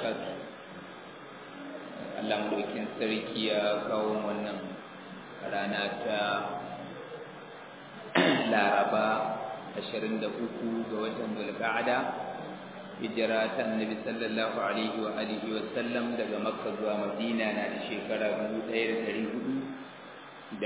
barakatuh Allah mulkin sarki ya kawo wannan rana ta Laraba 23 ga watan Zulqa'ada hijira ta Annabi sallallahu alaihi wa alihi wa sallam daga Makka zuwa Madina na da shekara 1446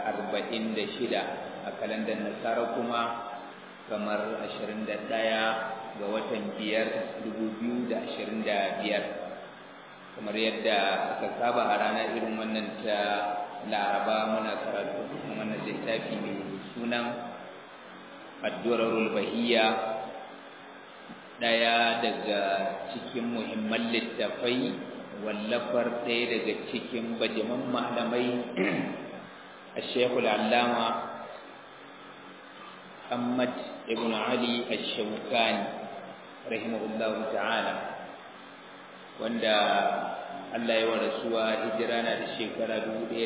a kalandar Nasara kuma kamar 21 ga watan biyar dubu biyu da ashirin da biyar kamar yadda aka saba a rana irin wannan ta laraba muna karatu wannan littafi mai sunan addu'arul bahiyya ɗaya daga cikin muhimman littafai wallafar ɗaya daga cikin bajiman malamai a shekul allama Muhammad ibn Ali al-Shawkani rahimahullahu ta'ala wanda Allah ya warasuwa hijira na da shekara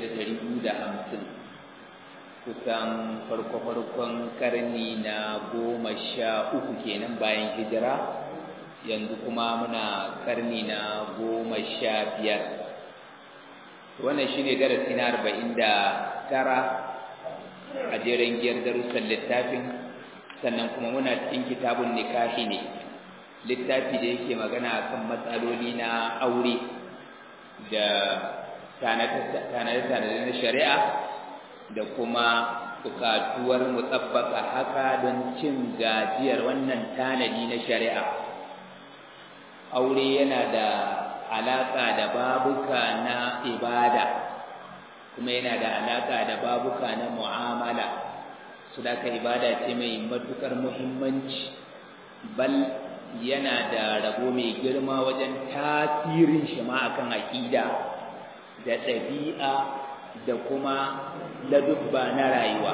1250 kusan farko-farkon karni na goma sha uku kenan bayan hijira yanzu kuma muna karni na goma sha biyar wannan shine darasi na arba'in da tara a jeren giyar darussan littafin sannan kuma muna cikin kitabun nikahi ne littafi da yake magana kan matsaloli na aure da tanade-tanade na shari'a da kuma bukatuwar mutsabbaka haka don cin gajiyar wannan tanadi na shari'a aure yana da alaƙa da babuka na ibada kuma yana da alaƙa da babuka na mu'amala su da ibada ce mai matuƙar muhimmanci bal yana da rabo mai girma wajen tasirin shi ma akan aƙida da ɗabi'a da kuma ladubba na rayuwa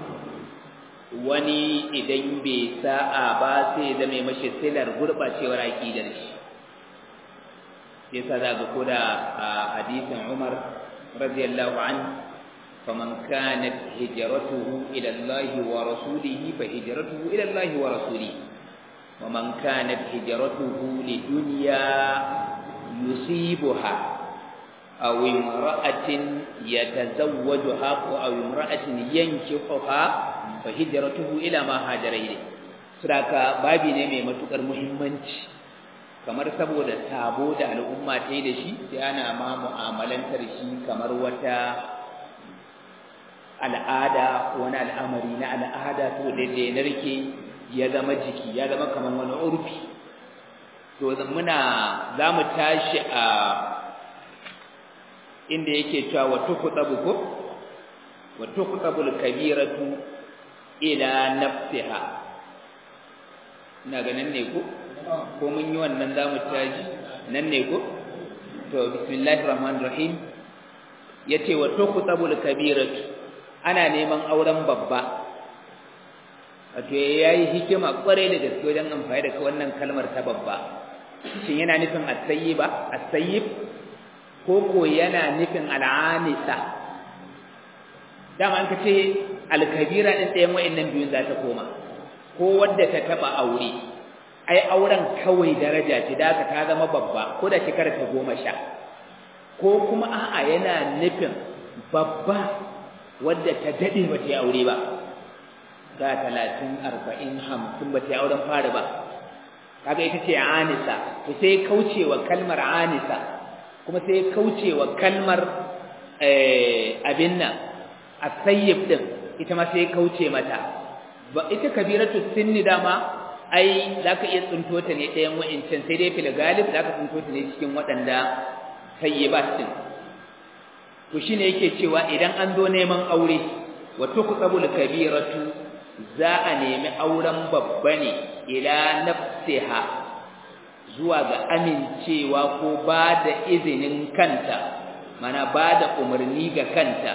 wani idan bai sa'a ba sai zame mashi silar gurɓacewar aƙidar shi yasa za ga koda a hadisin Umar radiyallahu an faman kanat hijratuhu ila Allah wa rasulihi fa hijratuhu ila Allah wa rasulihi ومن كانت هجرته لدنيا يصيبها أو امرأة يتزوجها أو امرأة ينكحها فهجرته إلى ما هاجر إليه saboda babi ne mai matukar muhimmanci kamar saboda sabo da al'umma ta yi da shi sai ana ma mu'amalantar shi kamar wata al'ada wani al'amari na al'ada to da ya narke ya zama jiki ya zama kamar wani urfi to muna za mu tashi a inda yake cewa wa tuqtabu ko wa tuqtabu al-kabiratu ila nafsiha ina ganin ne ko ko mun yi wannan za mu tashi nan ne ko to bismillahir rahmanir rahim yace wa tuqtabu al-kabiratu ana neman auren babba wato yayi hikima kware da gaske wajen amfani da wannan kalmar ta babba shin yana nufin as-sayyiba as-sayyib ko ko yana nufin al-anisa dama an kace al-kabira din ɗayan wayannan biyun za ta koma ko wadda ta taba aure ai auren kawai daraja ce da ta zama babba ko da shekara ta goma sha ko kuma a'a yana nufin babba wadda ta dade ba ta yi aure ba ga talatin arba'in hamsin ba ta yi auren fari ba kaga ita ce anisa to sai kaucewa kalmar anisa kuma sai kaucewa kalmar abin nan asayyib din ita ma sai kauce mata ba ita kabiratu sinni dama ai zaka iya tsinto ta ne ɗayan wa'incan sai dai fil galib zaka tsinto ta ne cikin waɗanda sayyibat din to shine yake cewa idan an zo neman aure wa tuqtabul kabiratu za a nemi auren babba ne ila nafsiha zuwa ga amincewa ko ba da izinin kanta mana ba da umarni ga kanta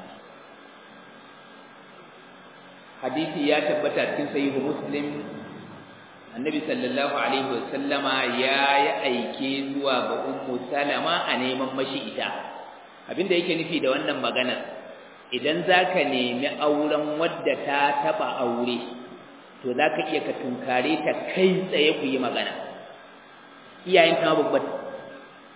hadisi ya tabbata cikin sahihu muslim annabi sallallahu alaihi wasallama ya yi aike zuwa ga ummu salama a neman mashi ita abinda yake nufi da wannan maganar idan zaka nemi auren wadda ta taba aure to zaka iya ka tunkare ta kai tsaye ku yi magana iyayen ta babba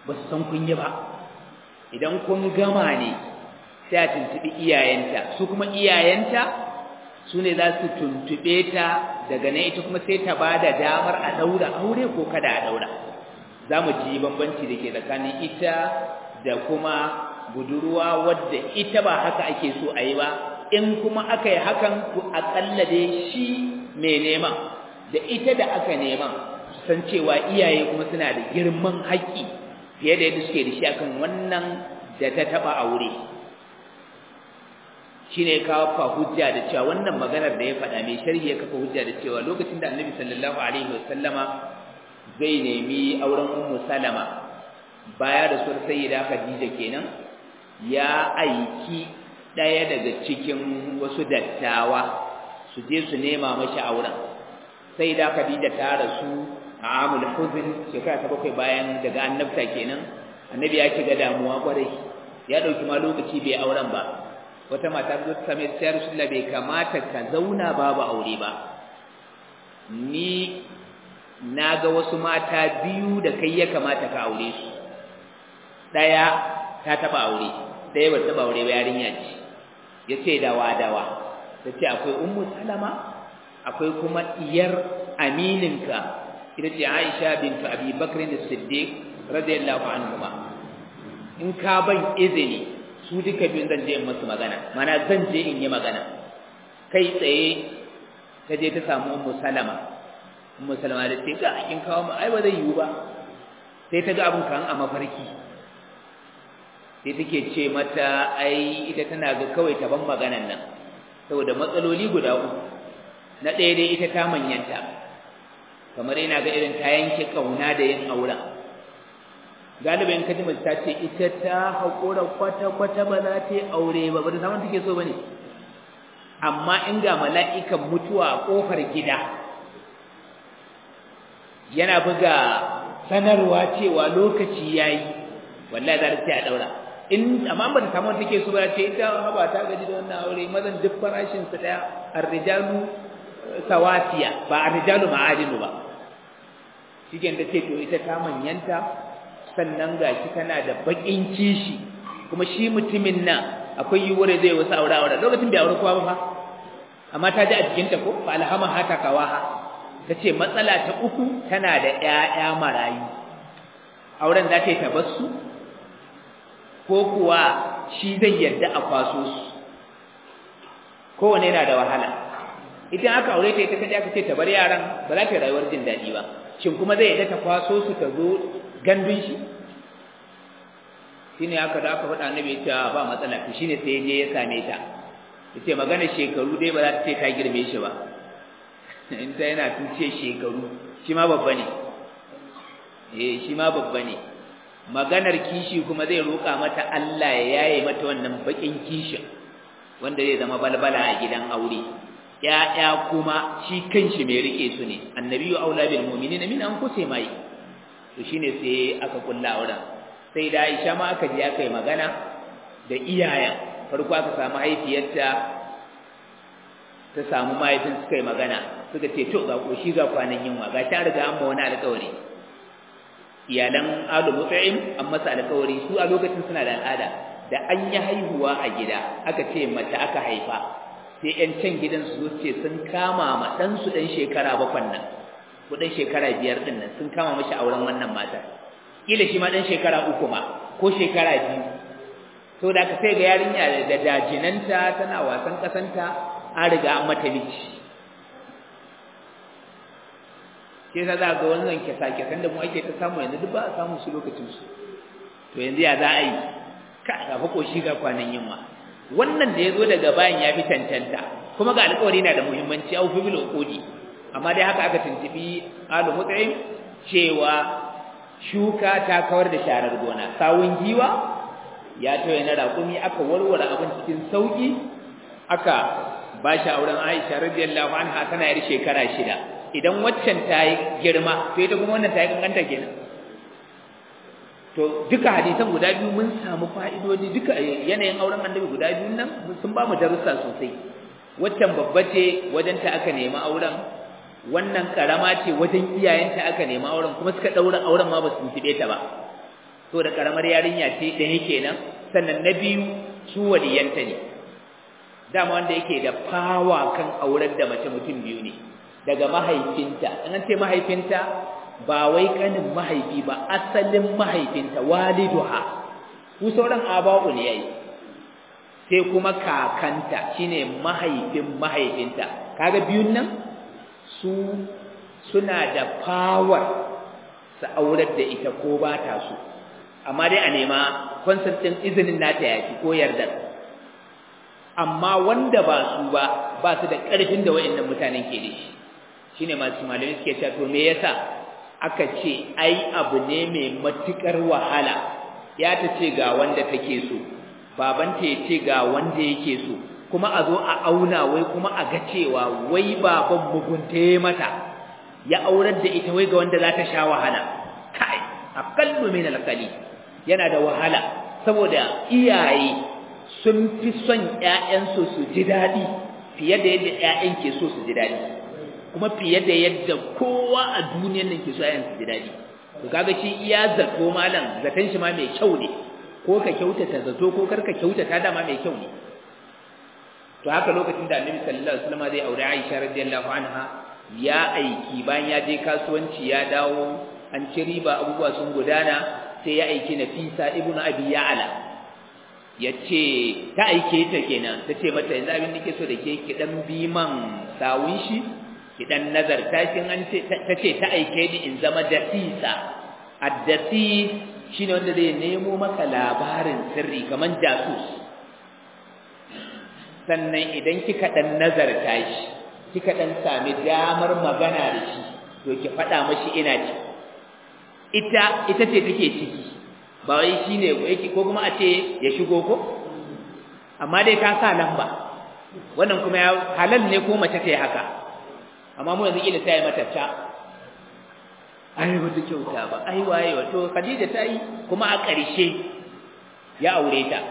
ba su san kun yi ba idan kun gama ne sai a tuntuɓi iyayenta su kuma iyayenta su ne za su tuntuɓe ta daga nan ita kuma sai ta ba da damar a ɗaura aure ko kada a ɗaura za mu ji bambanci da ke tsakanin ita da kuma budurwa wadda ita ba haka ake so a yi ba in kuma aka yi hakan ku aƙalla dai shi mai neman da ita da aka neman san cewa iyaye kuma suna da girman haƙƙi fiye da yadda suke da shi akan wannan da ta taɓa aure shine kawo fa hujja da cewa wannan maganar da ya faɗa mai sharhi ya kafa hujja da cewa lokacin da annabi sallallahu alaihi wasallama zai nemi auren ummu salama baya da sur sayyida khadija kenan ya aiki ɗaya daga cikin wasu dattawa su je su nema mashi auren sayyida khadija ta rasu a amul huzn shekara ta bakwai bayan daga annabta kenan annabi ya shiga damuwa kwarai ya ɗauki ma lokaci bai auren ba wata mata zo ta same ta Rasulullah bai kamata ka zauna babu aure ba ni naga wasu mata biyu da kai ya kamata ka aure su daya ta taba aure daya ba taba aure ba yarinya ce yace dawa dawa tace akwai ummu salama akwai kuma iyar amininka ita ce Aisha bintu Abi Bakr as-Siddiq radiyallahu anhuma in ka ban izini su duka biyun zan je in masu magana mana zan je in yi magana kai tsaye ta je ta samu ummu salama ummu salama da ce ga kin kawo mu ai ba zai yiwu ba sai ta ga abin kan a mafarki sai take ce mata ai ita tana ga kawai ta ban maganan nan saboda matsaloli guda uku na ɗaya dai ita ta manyanta kamar yana ga irin ta yanke kauna da yin auren galibin kaji mace ta ce ita ta haƙura kwata-kwata ba za ta yi aure ba ba da samun take so ba ne amma in ga mala'ikan mutuwa a ƙofar gida yana buga sanarwa cewa lokaci ya yi wallahi za ta ce a ɗaura in amma ba da samun take so ba ce ita haba ta gaji da wannan aure mazan duk farashinsu ɗaya arrijalu sawasiya ba arrijalu ma'adinu ba shi ta ce to ita ta manyanta sannan gashi tana da bakin kishi kuma shi mutumin nan akwai yiwuwar zai wasu aure aure lokacin bai aure kowa ba fa amma ta ji a jikinta ko fa alhama hata kawaha tace matsala ta uku tana da ƴaƴa marayu auren za ta yi tabassu ko kuwa shi zai yarda a kwaso su kowane yana da wahala idan aka aure ta ita kaje aka ce ta bar yaran ba za ta rayuwar jin daɗi ba shin kuma zai yarda ta kwaso su ta zo gandun shi shine aka da aka faɗa annabi ya ba matsala to shine sai je ya same ta yace magana shekaru dai ba za ta ce ta girme shi ba in ta yana tuce shekaru shi ma babba ne eh shi ma babba ne maganar kishi kuma zai roƙa mata Allah ya yaye mata wannan bakin kishin wanda zai zama balbala a gidan aure ya'ya kuma shi kanshi mai rike su ne annabiyyu aula bil mu'minina min anfusihim mai to shine sai aka kulla auren sai da Aisha ma aka je aka yi magana da iyayen farko aka samu haifiyarta ta samu mahaifin suka yi magana suka ce to ga koshi ga kwanan yunwa ga ta riga an ma wani alƙawari iyalan alu mut'im an masa alƙawari su a lokacin suna da al'ada da an yi haihuwa a gida aka ce mace aka haifa sai ƴan can gidan su ce sun kama ma ɗansu ɗan shekara bakwan nan kudin shekara biyar din nan sun kama mashi auren wannan mata kila shi ma dan shekara uku ma ko shekara biyu to da ka sai ga yarinya da dajinanta tana wasan kasanta an riga an mata miji ke za ga wannan kisa kisan da mu ake ta samu yanzu duk ba a samu su lokacin su to yanzu ya za a yi ka ga fa koshi ga kwanan yamma wannan da ya zo daga bayan ya fi tantanta kuma ga alƙawari na da muhimmanci au fi bil uqudi amma dai haka aka tuntubi alu mut'im cewa shuka ta kawar da sharar gona sawun giwa ya toye na raƙumi aka warware abin cikin sauki aka bashi auren Aisha radiyallahu anha tana yar shekara shida idan waccan ta yi girma to ita kuma wannan ta yi kankanta kenan to duka hadisan guda biyu mun samu fa'idodi duka yanayin auren annabi guda biyun nan sun ba mu darussa sosai waccan babba ce wajen ta aka nemi auren wannan karama ce wajen iyayenta aka nemi auren kuma suka daura auren ma ba su tibe ta ba to da karamar yarinya ce da yake nan sannan na biyu su waliyanta ne dama wanda yake da fawa kan aurar da mace mutum biyu ne daga mahaifinta an ce mahaifinta ba wai kanin mahaifi ba asalin mahaifinta waliduha ku sauran aba'u ne yayi sai kuma kakanta shine mahaifin mahaifinta kaga biyun nan su suna da power su aurar da ita ko ba ta su amma dai a nema consent din izinin nata yafi ko yardar amma wanda ba su ba ba su da ƙarfin da wayannan mutanen ke da shi shine masu malamai suke cewa to me yasa aka ce ai abu ne mai matukar wahala ya ta ce ga wanda take so babanta ya ce ga wanda yake so kuma a zo a auna wai kuma a ga cewa wai baban mugunta mata ya aurar da ita wai ga wanda za ta sha wahala kai aqallu min alqali yana da wahala saboda iyaye sun fi son ƴaƴansu su ji daɗi fiye da yadda ƴaƴan ke so su ji daɗi kuma fiye da yadda kowa a duniyar nan ke so ƴaƴan su ji daɗi to kaga shi iya zato malam zaton shi ma mai kyau ne ko ka kyautata zato ko kar ka kyautata dama mai kyau ne to haka lokacin da Annabi sallallahu alaihi wasallam zai aure Aisha radiyallahu anha ya aiki bayan ya je kasuwanci ya dawo an ci riba abubuwa sun gudana sai ya aiki Nafisa ibnu Abi Ya'la yace ta aike ta kenan tace mata yanzu abin nake so da ke ki dan bi man sawun shi ki dan nazarta kin an ce tace ta aike ni in zama dasisa addasi shine wanda zai nemo maka labarin sirri kaman jasus sannan idan kika dan nazarta shi kika dan sami damar magana da shi to ki faɗa mashi ina ci ita ita ce take ciki ba wai shine yake ko kuma a ce ya shigo ko amma dai ta sa lamba wannan kuma ya halal ne ko mace ta yi haka amma mu yanzu kila ta yi mata ta ai wata kyauta ba ai waye wato Khadija ta yi kuma a ƙarshe ya aure ta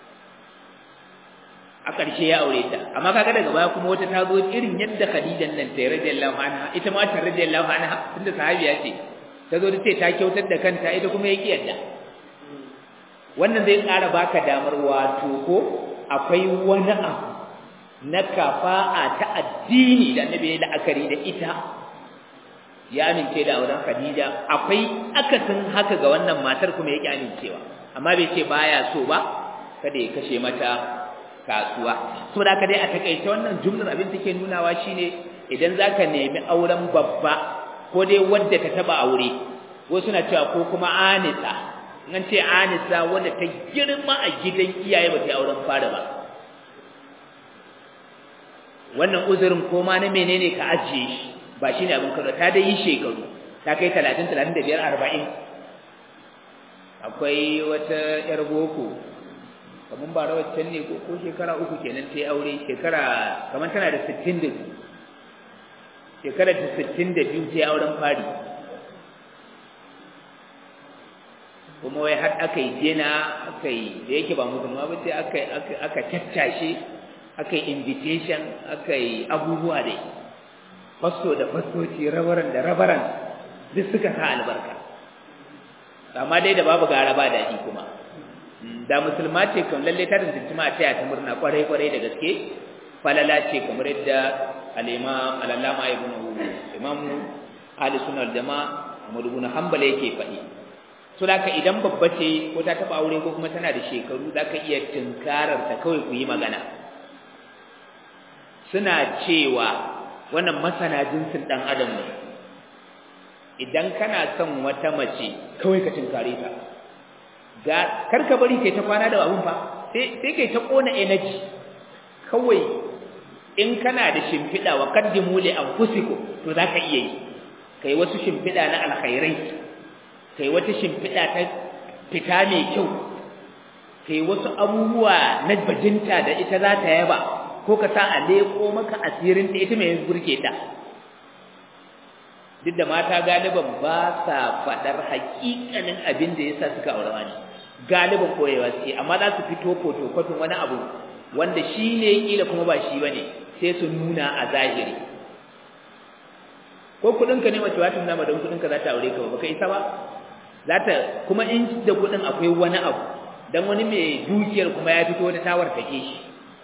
a ƙarshe ya aure ta amma kaga daga baya kuma wata ta zo irin yadda Khadijan nan ta radiyallahu anha ita ma ta radiyallahu anha tunda sahabiya ce ta zo ta ce ta kyautar da kanta ita kuma ya kiyarta wannan zai ƙara baka damar wato ko akwai wani abu na kafa'a ta addini da annabi ya la'akari da ita ya amince da auren Khadija akwai akasin haka ga wannan matar kuma yake amincewa amma bai ce baya so ba kada ya kashe mata kasuwa so da dai a takaice wannan jumlar abin take nunawa shine idan zaka nemi auren babba ko dai wanda ta taba aure wasu na cewa ko kuma anisa an ce anisa wanda ta girma a gidan iyaye ba ta auren fara ba wannan uzurin ko ma na menene ka ajiye shi ba shine abin kallo ta dai yi shekaru ta kai 30 35 40 akwai wata yar boko kaman ba rawar can ne ko shekara uku kenan ta yi aure shekara kaman tana da 62 shekara ta 62 ta yi auren fari kuma wai har aka yi jena aka yi da yake ba musulma ba sai aka aka tattashe aka yi invitation aka yi abubuwa dai fasto da fastoci rabaran da rabaran duk suka sa albarka amma dai da babu gara ba daɗi kuma da musulma ce kan lalle ta tantance ma ta ta murna kwarai kwarai da gaske falala ce kamar yadda al-imam al-allama ibn imam ahli sunna wal jamaa Ahmad ibn Hanbal yake faɗi so ka idan babba ce ko ta taba aure ko kuma tana da shekaru zaka iya tinkarar ta kawai ku yi magana suna cewa wannan masana jinsin dan adam ne idan kana son wata mace kawai ka tinkare ta ga karka bari kai ta kwana da abun fa sai sai kai ta kona energy kawai in kana da shimfida wa qaddimu li anfusikum to zaka iya yi kai wasu shimfida na alkhairai kai wata shimfida ta fita mai kyau kai wasu abubuwa na bajinta da ita za ta yaba ko ka sa a leko maka asirin ta ita mai burke ta duk da mata galiban ba sa faɗar hakikanin abin da yasa suka aure wani galiban koyewa suke amma za su fito fotokofin wani abu wanda shi ne kila kuma ba shi bane sai su nuna a zahiri ko kudin ka ne mace wata nuna don kudin ka za ta aure ka ba baka isa ba zata kuma in da kudin akwai wani abu dan wani mai dukiyar kuma ya fito wata tawar take shi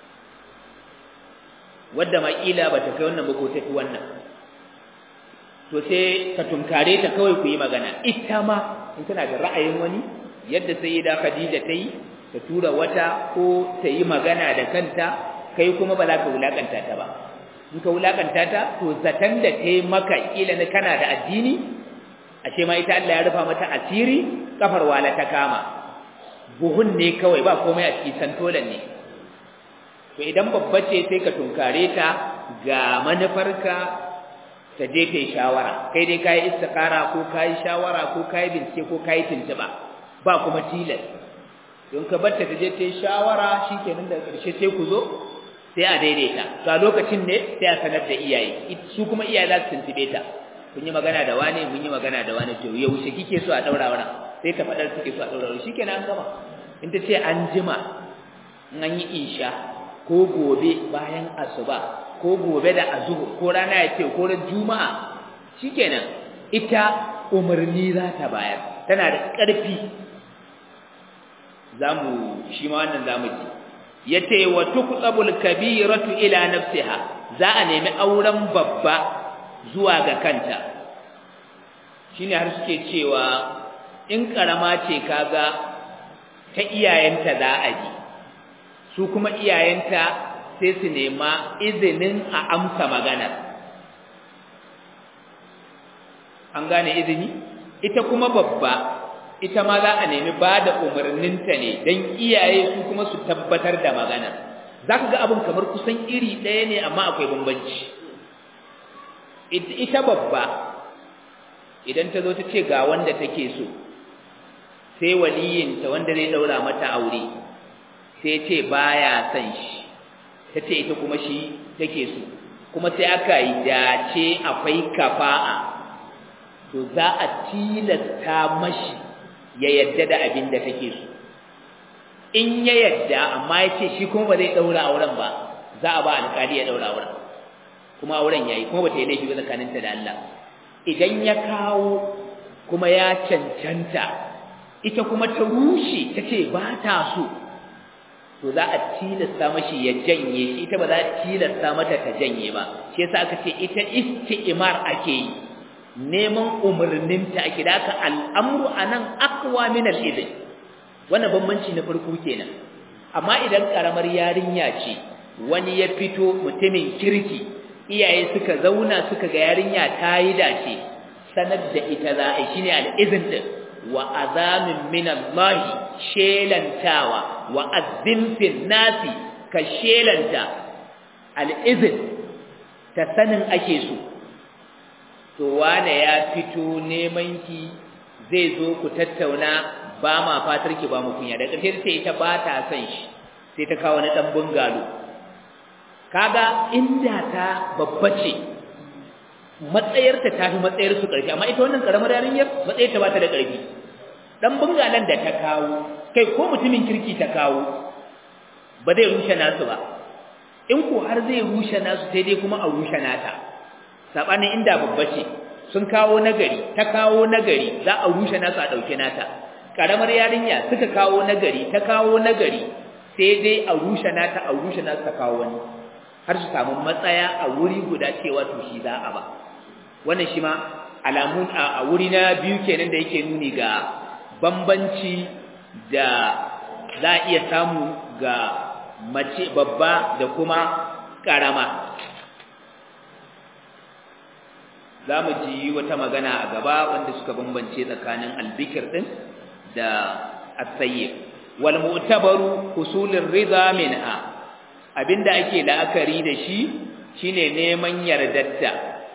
wadda ma kila bata kai wannan ba ko tafi wannan to sai ka tunkare ta kawai ku yi magana ita ma in kana da ra'ayin wani yadda sayyida Khadija ta yi ta tura wata ko ta yi magana da kanta kai kuma ba za ka wulakanta ta ba in ka wulakanta ta to zatan da ta yi maka kila na kana da addini ashe ma ita Allah ya rufa mata asiri kafar wala ta kama buhun ne kawai ba komai a cikin santolan ne to idan babba ce sai ka tunkare ta ga manufarka ta je ta yi shawara kai dai kayi istikara ko kayi shawara ko kayi bincike ko kayi tuntuba ba kuma tilas don ka barta ta je ta yi shawara shikenan daga ƙarshe sai ku zo sai a daidaita to a lokacin ne sai a sanar da iyaye su kuma iyaye za su tuntube ta kun yi magana da wane mun yi magana da wane to yaushe kike so a daura wannan sai ta faɗar suke so a daura wannan shikenan an gama in ta ce an jima in an yi isha ko gobe bayan asuba ko gobe da azuhu ko rana ya ce ko ran juma'a shikenan ita umarni za ta bayar tana da ƙarfi zamu shi ma wannan zamu ji yace wa tuqtabul kabiratu ila nafsiha za a nemi auren babba zuwa ga kanta shine har suke cewa in karama ce kaga ta iyayenta za a ji su kuma iyayenta sai su nema izinin a amsa magana an gane izini ita kuma babba ita ma za a nemi ba da umarninta ne don iyaye su kuma su tabbatar da magana za ka ga abin kamar kusan iri ɗaya ne amma akwai bambanci ita babba idan ta zo ta ce ga wanda take so sai waliyinta wanda zai ɗaura mata aure sai ce baya son shi ta ce ita kuma shi take so kuma sai aka yi dace akwai kafa'a to za a tilasta mashi ya yadda da abin da take so in ya yadda amma ya ce shi kuma ba zai ɗaura auren ba za a ba alƙali ya ɗaura auren kuma auren ya yi kuma ba ta yi laifi ba tsakaninta da Allah idan ya kawo kuma ya cancanta ita kuma ta rushe ta ce ba ta so to za a tilasta mashi ya janye shi ita ba za a tilasta mata ta janye ba shi yasa aka ce ita isti'mar ake yi neman umarninta ake da aka al'amru anan aqwa min al-idh wannan bambanci na farko kenan amma idan karamar yarinya ce wani ya fito mutumin kirki iyaye suka zauna suka ga yarinya ta yi dace sanar da ita za a yi shine al-idhn din wa azamin min Allah shelantawa wa azzimfin nasi ka shelanta al-idhn ta sanin ake so to wane ya fito neman ki zai zo ku tattauna ba ma fatar ki ba mu kunya da ƙarshe sai ita ba ta son shi sai ta kawo na dan bungalo kaga inda ta babba ce matsayarta ta fi matsayar su ƙarfi amma ita wannan karamar yarinyar matsayar ta ba ta da ƙarfi dan bungalan da ta kawo kai ko mutumin kirki ta kawo ba zai rushe nasu ba in ko har zai rushe nasu sai dai kuma a rushe nata sabanin inda babba ce sun kawo nagari ta kawo nagari za a rushe nasu a dauke nata karamar yarinya suka kawo nagari ta kawo nagari sai dai a rushe nata a rushe nasu ta kawo wani har su samu matsaya a wuri guda cewa to shi za a ba wannan shi ma alamun a wuri na biyu kenan da yake nuni ga bambanci da za a iya samu ga mace babba da kuma karama za mu ji wata magana a gaba wanda suka bambance tsakanin albikir din da asayyib wal mu'tabaru husulur ridha minha abinda ake la'akari da shi shine neman yardatta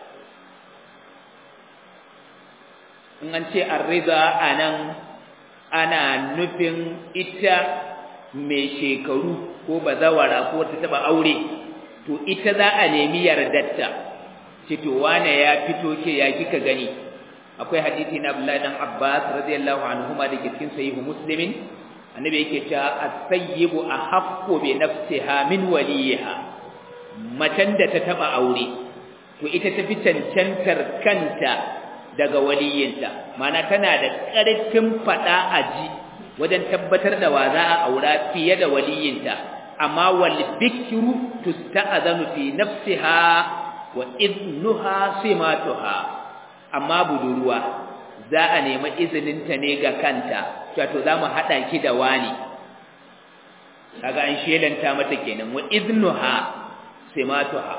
in an ce ar-ridha anan ana nufin ita mai shekaru ko bazawara ko ta taba aure to ita za a nemi yardatta to wane ya fito ke ya kika gani akwai hadisi na Abdullahi dan Abbas radiyallahu anhuma da ke cikin sahihu Muslimin annabi yake cewa as-sayyibu ahaqqu bi nafsiha min waliha macen da ta taba aure to ita tafi cancantar kanta daga waliyinta mana tana da ƙarfin faɗa a ji wajen tabbatar da wa za a aura fiye da waliyinta amma wal bikru tusta'zanu fi nafsiha wa idnuha simatuha amma budurwa za a nemi izininta ne ga kanta wato za mu haɗa ki da wani kaga an shelanta mata kenan wa idnuha simatuha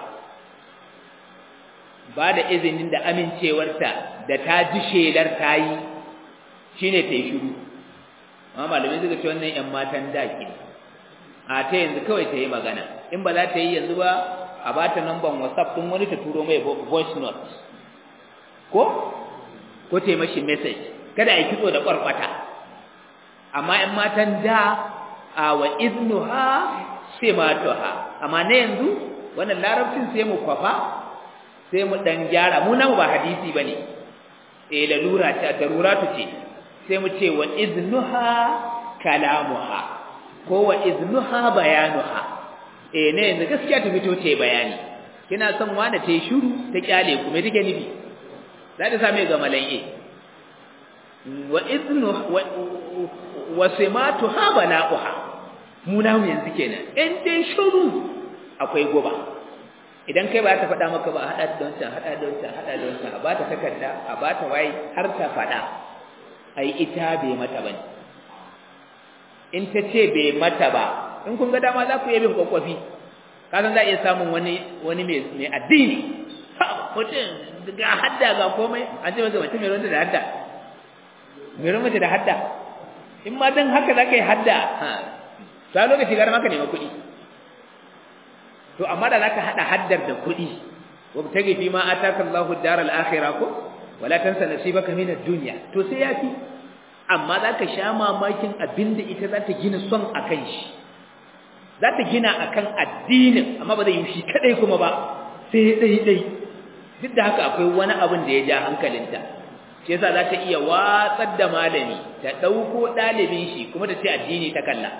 ba da izinin da amincewarta da ta ji shelar ta yi shine ta yi shiru amma malamai suka ce wannan yan matan da ke a ta yanzu kawai ta yi magana in ba za ta yi yanzu ba a ba ta namban whatsapp ɗin wani ta turo mai voice note ko ko ta yi mashi message kada a yi kitso da ƙwarƙwata amma ‘yan matan da a wa iznuha sai matuha amma na yanzu wannan larabcin sai mu kwafa sai mu ɗan gyara mu namu ba hadisi ba ne eh lalura ce daruratu ce sai mu ce wa iznuha kalamuha ko wa iznuha bayanuha eh ne yanzu gaskiya ta fito ce bayani kina son wani ta yi shuru ta kyale ku me take nufi za ta same ga malaye wa iznu wa simatuha bala'uha mu namu yanzu kenan in dai shuru akwai goba idan kai ba ta faɗa maka ba hada da wancan hada da wancan hada da wancan a ba ta takarda a ba ta waye har ta faɗa ai ita bai mata bane in ta ce bai mata ba in kun ga dama za ku yi bin kwakwafi kasan za a iya samun wani wani mai addini mutum ga hadda ga komai an ce masa mutum mai ruwanta da hadda mai ruwanta da hadda in ma don haka za ka yi hadda ta lokaci gara maka nema kuɗi to amma da za ka haɗa haddar da kuɗi wa ta gifi ma a taka Allahu daral akhira ko wala tansa nasibaka min ad-dunya to sai yafi amma za ka sha mamakin abinda ita za ta gina son akan shi za ta gina akan addinin amma ba zai yi shi kadai kuma ba sai dai dai duk da haka akwai wani abin da ya ja hankalinta shi yasa za ta iya watsar da malami ta ɗauko ɗalibin shi kuma ta ce addini ta kalla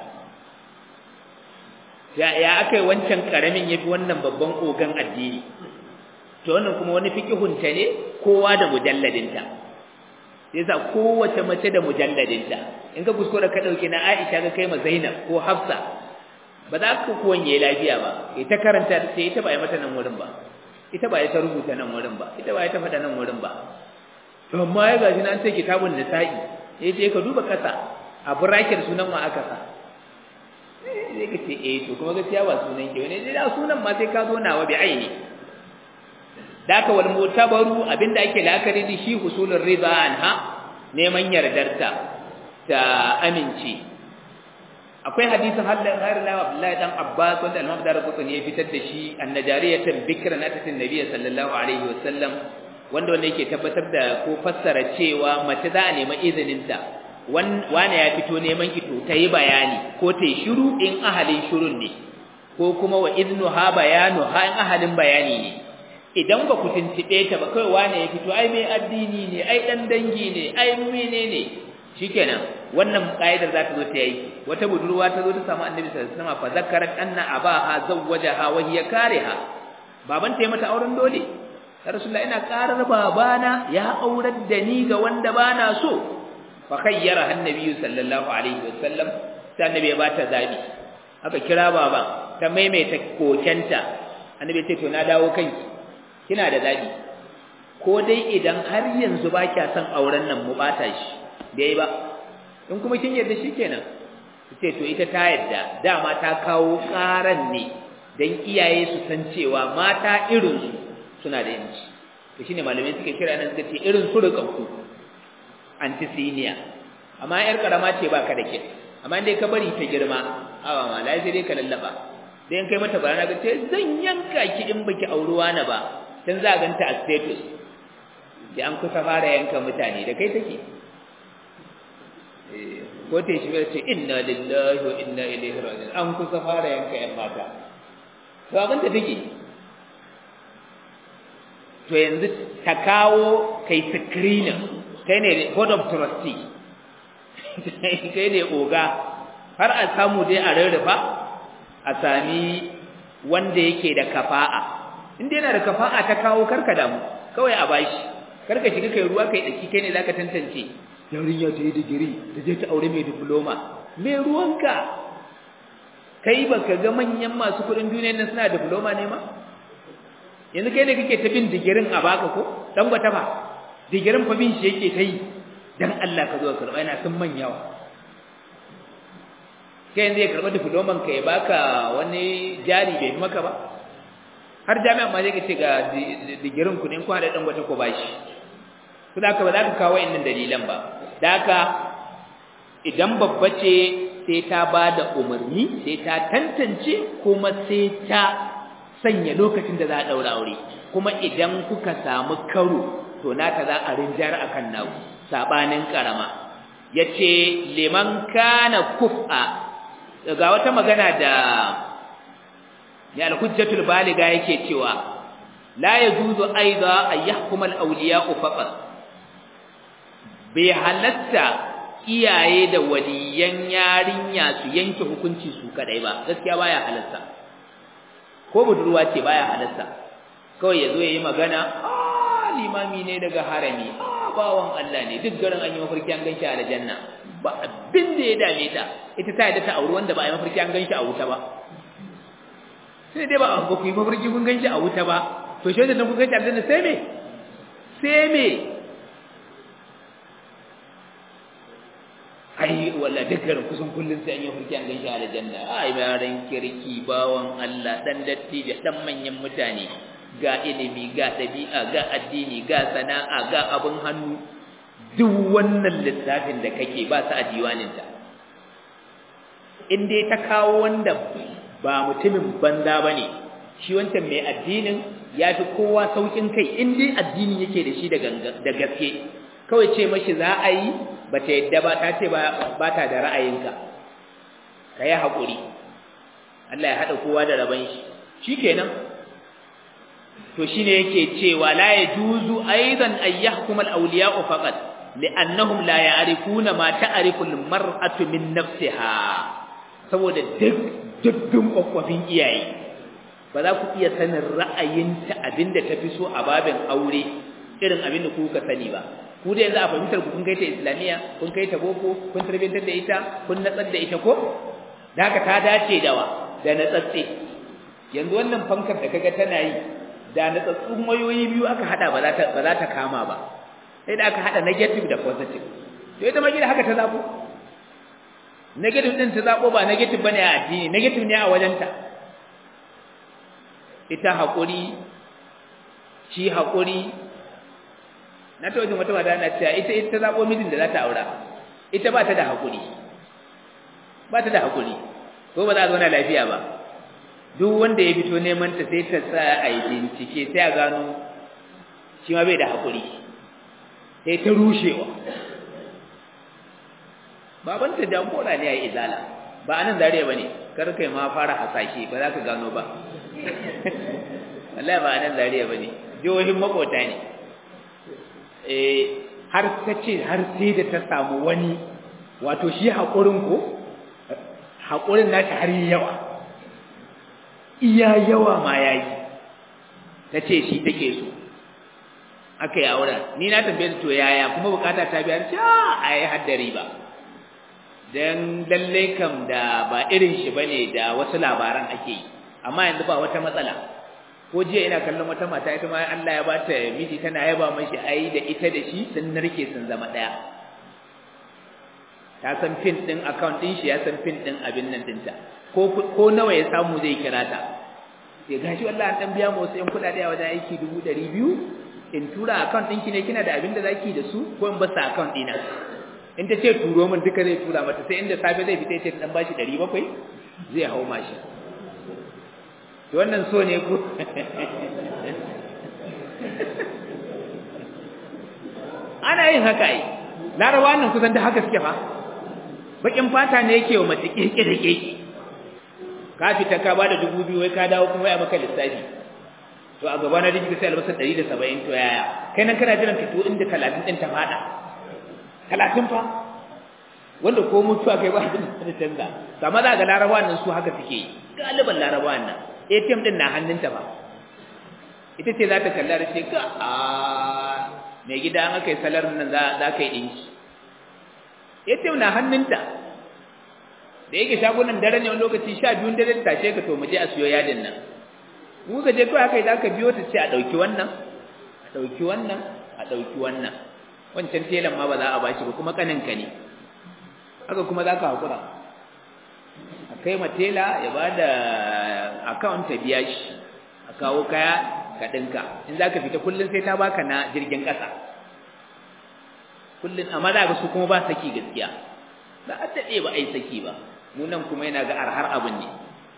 ya ya aka yi wancan ƙaramin ya fi wannan babban ogan addini to wannan kuma wani fikihunta ne kowa da mujalladinta yasa kowace mace da mujalladinta in ka kuskura ka ɗauki na aisha ka kai ma zainab ko hafsa ba za ka kuwanye lafiya ba ita karanta sai ita ba ya mata nan wurin ba ita ba ya ta rubuta nan wurin ba ita ba ya ta faɗa nan wurin ba amma ya gaji na sai kitabun nisa'i ya ce ka duba kasa a bracket sunan ma aka sa sai ka ce eh to kuma gaskiya ba sunan ke wani da sunan ma sai ka zo nawa bi aini da ka wal mutabaru abinda ake la'akari da shi husulur rida anha neman yardarta ta amince akwai hadisin hadda har la Abdullahi dan Abbas wanda Imam Darqutni ya fitar da shi annajariyatan bikran atatin nabiyyi sallallahu alaihi wasallam wanda wanda yake tabbatar da ko fassara cewa mace za a nemi izinin ta wani ya fito neman ki to tayi bayani ko tayi shiru in ahalin shirun ne ko kuma wa idnuha bayanu ha in ahalin bayani ne idan ba ku tuntube ta ba kai wani ya fito ai mai addini ne ai dan dangi ne ai menene shikenan wannan kaidar za ta zo ta yi wata budurwa ta zo ta samu annabi sallallahu alaihi wasallam fa zakarat anna abaha zawwajaha wa hiya kariha baban ta yi mata auren dole ya rasulullah ina karar babana ya aurar da ni ga wanda bana so fa khayyara annabi sallallahu alaihi wasallam sai annabi ya bata zabi aka kira baban ta maimaita kokenta annabi ya ce to na dawo kanki kina da zabi ko dai idan har yanzu ba kya son auren nan mu bata shi bai ba in kuma kin yarda shikenan ce to ita ta yarda dama ta kawo karan ne dan iyaye su san cewa mata irin su suna da yanci to shine malamai suke kira nan suka ce irin su rikanku antisiniya amma yar karama ce baka da ke amma dai ka bari ta girma awa ma lai sai dai ka lallaba dan kai mata barana ga ce zan yanka ki in baki auruwa na ba dan za ganta a status da an kusa fara yanka mutane da kai take ko ta shi ce inna lillahi wa inna ilaihi raji'un an kusa fara yanka yan mata to abin da take to yanzu ta kawo kai screening kai ne board of trustee kai ne oga har a samu dai a rarrafa a sami wanda yake da kafa'a inda yana da kafa'a ta kawo karka damu kawai a bashi kar ka shiga kai ruwa kai daki kai ne zaka tantance yarinya ta yi digiri ta je ta aure mai diploma me ruwanka kai baka ga manyan masu kudin duniyar nan suna diploma ne ma yanzu kai ne kake ta bin digirin a baka ko dan gwata ba digirin fa bin shi yake ta yi dan Allah ka zo ka karba yana sun manyawa kai yanzu ya karba diploman ka ya baka wani jari bai maka ba har jami'a ma zai ce ga digirin ku ne ku hada dan gwata ko bashi kuma haka ba za ka kawo innan dalilan ba da haka idan babba ce sai ta ba da umarni sai ta tantance kuma sai ta sanya lokacin da za a ɗaura aure kuma idan kuka samu karo to nata za a rinjar akan naku sabanin karama yace liman kana kuf'a ga wata magana da ya al-hujjatul baliga yake cewa la yajuzu aiza an yahkuma al-awliya'u faqat bai halatta iyaye da waliyan yarinya su yanke hukunci su kadai ba gaskiya baya halatta ko budurwa ce baya halatta kawai yazo yayi magana ah limami ne daga harami ah bawan Allah ne duk garin an yi mafarki an ganshi a aljanna ba abin da ya dame ta ita ta yadda ta auri wanda ba a yi mafarki an ganshi a wuta ba sai dai ba a ba ku yi mafarki kun ganshi a wuta ba to shi da kun ganshi a aljanna sai me sai me ai walla dukkan kusan kullun sai an yi hurki an ganshi a aljanna ai yaran kirki bawan Allah dan dattijo dan manyan mutane ga ilimi ga dabi'a ga addini ga sana'a ga abun hannu duk wannan lissafin da kake ba su a diwaninta in dai ta kawo wanda ba mutumin banza bane shi wancan mai addinin ya fi kowa saukin kai in dai addini yake da shi da gaske kawai ce mashi za a yi ba ta yadda ba ta ce ba ta da ra'ayinka ka yi haƙuri Allah ya haɗa kowa da rabon shi shi kenan to shi ne yake cewa la ya juzu aizan ayyahkum al-awliya'u faqat li'annahum la ya'rifuna ma ta'rifu al-mar'atu min nafsiha saboda duk dukkan kwakwafin iyaye ba za ku iya sanin ra'ayinta abinda tafi so a babin aure irin abinda kuka sani ba ku da yanzu a fahimtar ku kun kai ta islamiyya kun kai ta boko kun tarbiyantar da ita kun natsar da ita ko da haka ta dace da wa da natsatse yanzu wannan fankar da kaga tana yi da natsatsun wayoyi biyu aka hada ba za ta ba za ta kama ba sai da aka hada negative da positive to ita ma gida haka ta zabo negative din ta zabo ba negative bane a addini negative ne a wajenta ita hakuri shi hakuri na ta wajen wata mata na cewa ita ita zaɓo mijin da za ta aura ita ba ta da haƙuri ba ta da haƙuri ko ba za a zauna lafiya ba duk wanda ya fito neman ta sai ta sa a yi bincike sai a gano shi ma bai da haƙuri sai ta rushewa babanta jagora ne a yi izala ba a nan zariya ba ne kar kai ma fara hasashe ba za ka gano ba wallahi ba a nan zariya ba ne jihohin makota ne har ta ce har sai da ta samu wani wato shi haƙurin ko haƙurin nata har yawa iya yawa ma ya yi ta ce shi take so aka yi auren ni na tambaye to yaya kuma bukata ta biya ce a yi haddari ba don lallai kam da ba irin shi bane da wasu labaran ake yi amma yanzu ba wata matsala ko jiya ina kallon wata mata ita ma Allah ya bata miji tana yaba mashi ai da ita da shi sun narke sun zama daya ta san pin din account din shi ya san pin din abin nan dinta ko ko nawa ya samu zai kira ta sai gashi wallahi an dan biya mu wasu yan kudade a wajen aiki 200 in tura account ɗinki ne kina da abin da zaki da su ko in ba sa account ɗina in ta ce turo min duka zai tura mata sai inda safe zai fita ce dan bashi 700 zai hau mashi to wannan so ne ku ana yin haka ai larabawa nan kusan da haka suke fa bakin fata ne yake wa mace keke da keke ka fita ka bada dubu biyu wai ka dawo kuma ya maka lissafi to a gaba na rijiki sai albasa 170 to yaya kai nan kana jiran fito inda 30 din ta fada 30 fa wanda ko mutuwa kai ba abin da canza amma za ga larabawa nan su haka suke yi galiban larabawa nan ATM din na hannunta ba ita ce za ta kalla da ce ka a mai gida an aka yi salar nan za ka yi ɗinki ya ce na hannunta da yake shagunan dare ne wani lokaci sha biyun dare ta tashe ka to mu je a siyo yadin nan mu ka je kawai haka za ka biyo ta ce a ɗauki wannan a ɗauki wannan a ɗauki wannan wancan telan ma ba za a bashi ba kuma kaninka ne haka kuma za ka haƙura a kai ma tela ya ba da akawun ta biya shi a kawo kaya ka ɗinka in za ka fita kullum sai ta baka na jirgin ƙasa kullum amma za ga su kuma ba saki gaskiya za a daɗe ba a yi saki ba mu nan kuma yana ga arhar abin ne